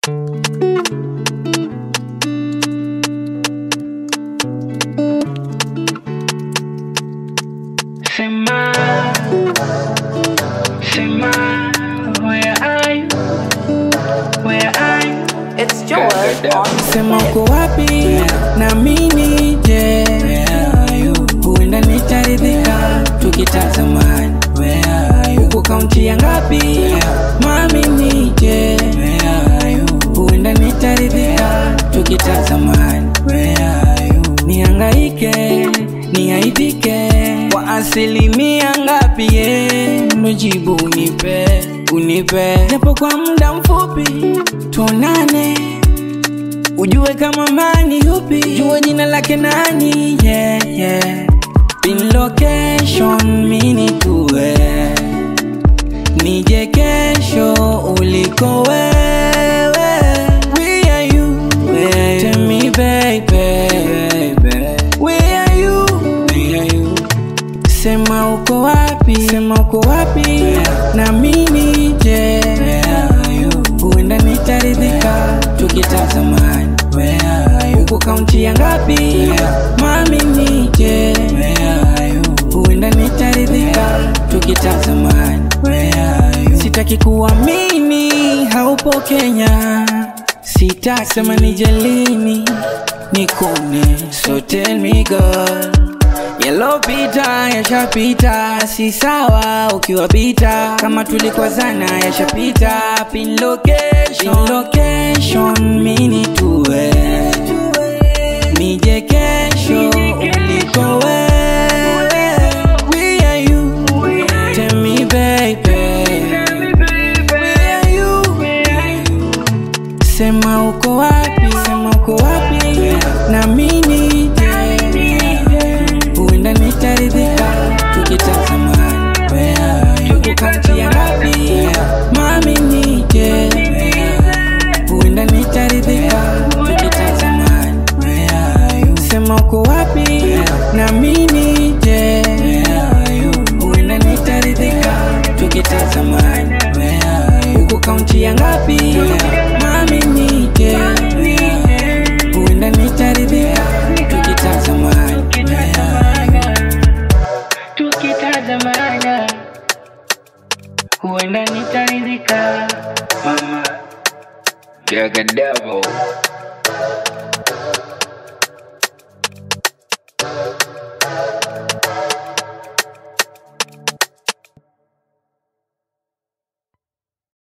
Sema, Sema, where are you? Where are you? It's Joel on Sema uko wapi na mimi je? Huenda nitaridhika tukitazamani. Uko kaunti ya ngapi? Mami nije? Huenda nitaridhika tukitazamani. Nihangaike, niaidike kwa asilimia ngapi? Ye, majibu unipe, unipe japo kwa muda mfupi, tuonane ujue kama mani yupi, jue jina lake nani, yeah, yeah. Pin location mini tuwe nije kesho uliko wewe. Where are you? Tell me baby. Where are you? Sema uko wapi? Sema uko wapi? Na mimi je? Huenda nitaridhika tukitazamani. Uko kaunti ya ngapi? Mami nije? Huenda nitaridhika tukitazamani. Sitaki kuamini haupo Kenya, sitasema nije lini nikone, so tell me girl Yalopita yashapita, si sawa ukiwapita. Kama tulikwazana yashapita. Pin location, pin location mini tuwe nije kesho uliko wewe. Where are you? Tell me baby. Where are you? Sema uko wapi? Sema uko wapi? Na mimi huenda nitaridhika tukitazamani. Tuko kaunti ya ngapi? Mami nije, huenda nitaridhika tukitazamani. Sema uko wapi? Na mimi nije, huenda nitaridhika tukitazamani. Uko kaunti ya ngapi? Mami nije, huenda nitaridhika tukitazamani. Tukitazamana, huenda nitaridhika. Mama, Jaga Devil.